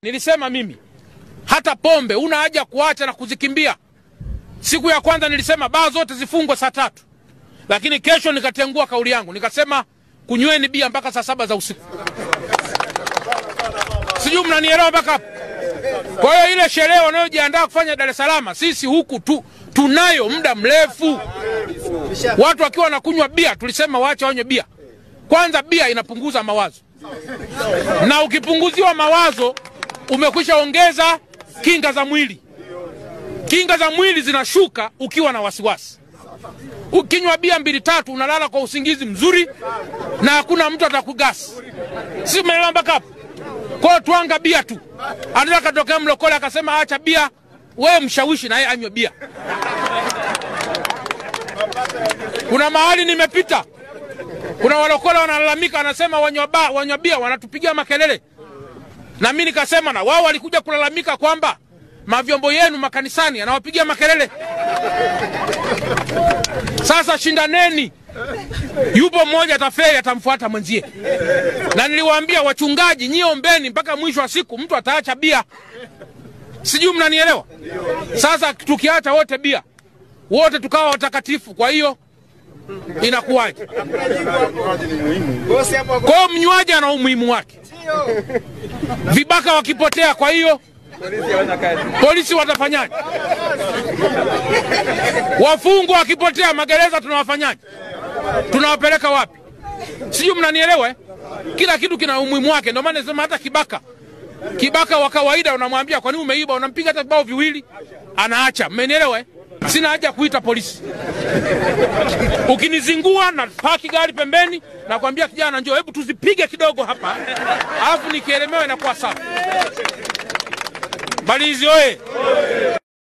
Nilisema mimi hata pombe una haja kuacha na kuzikimbia. Siku ya kwanza nilisema baa zote zifungwe saa tatu, lakini kesho nikatengua kauli yangu nikasema kunyweni bia mpaka saa saba za usiku. Sijui mnanielewa mpaka hapo? Kwa hiyo ile sherehe wanayojiandaa kufanya Dar es Salaam, sisi huku tu tunayo muda mrefu. Watu wakiwa wanakunywa bia, tulisema waache wanywe bia. Kwanza bia inapunguza mawazo, na ukipunguziwa mawazo umekwisha ongeza kinga za mwili. Kinga za mwili zinashuka ukiwa na wasiwasi. Ukinywa bia mbili tatu, unalala kwa usingizi mzuri na hakuna mtu atakugasi. Si umeelewa mpaka hapo? Kwa hiyo twanga bia tu. Anaweza katokea mlokole akasema acha bia, wewe mshawishi na yeye anywe bia. Kuna mahali nimepita, kuna walokole wanalalamika, wanasema wanywa ba wanywa bia wanatupigia makelele, na mimi nikasema na wao walikuja kulalamika kwamba mavyombo yenu makanisani anawapigia makelele. Sasa shindaneni, yupo mmoja ataferi, atamfuata mwenzie. Na niliwaambia wachungaji, nyie ombeni mpaka mwisho wa siku mtu ataacha bia. Sijui mnanielewa? Sasa tukiacha wote bia, wote tukawa watakatifu, kwa hiyo inakuwaje? Kwa hiyo mnywaji ana umuhimu wake, vibaka wakipotea, kwa hiyo polisi watafanyaje? Wafungwa wakipotea magereza, tunawafanyaje? Tunawapeleka wapi? Sijui mnanielewa eh? Kila kitu kina umuhimu wake. Ndio maana nasema hata kibaka, kibaka wa kawaida unamwambia kwa nini umeiba, unampiga hata vibao viwili, anaacha. Mmenielewa eh? Sina haja ya kuita polisi. Ukinizingua na paki gari pembeni, nakwambia kijana, njoo, hebu tuzipige kidogo hapa, alafu nikielemewa inakuwa sawa. Balizi oye!